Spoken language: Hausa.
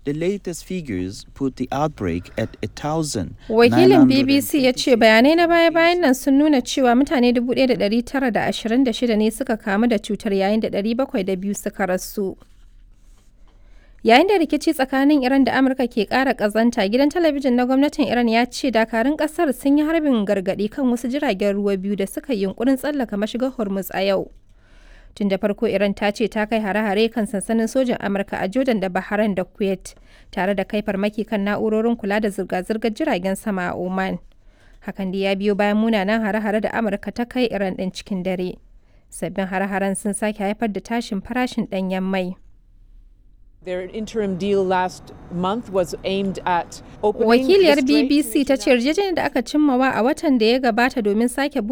The latest figures put the outbreak at a thousand. Wakilin BBC ya ce bayanai na baya-bayan nan sun nuna cewa mutane 1,926 ne suka kamu da cutar yayin da 702 suka rasu. Yayin da rikici tsakanin Iran da Amurka ke ƙara ƙazanta, gidan talabijin na gwamnatin Iran ya ce dakarun ƙasar sun yi harbin gargaɗi kan wasu jiragen ruwa biyu da suka yi yunkurin tsallaka mashigar Hormuz a yau. Tun da farko Iran ta ce ta kai hare-hare kan sansanin sojin Amurka a Jordan da Bahrain da Kuwait, tare da kai farmaki kan na'urorin kula da zirga-zirgar jiragen sama a Oman. Hakan da ya biyo bayan munanan hare-hare da Amurka ta kai Iran ɗin cikin dare. Sabbin hare-haren sun sake haifar da tashin farashin ɗanyen mai. Their interim deal last month was aimed at opening Wakiliyar the Strait BBC ta ce yarjejeniyar da aka cimmawa a watan da ya gabata domin sake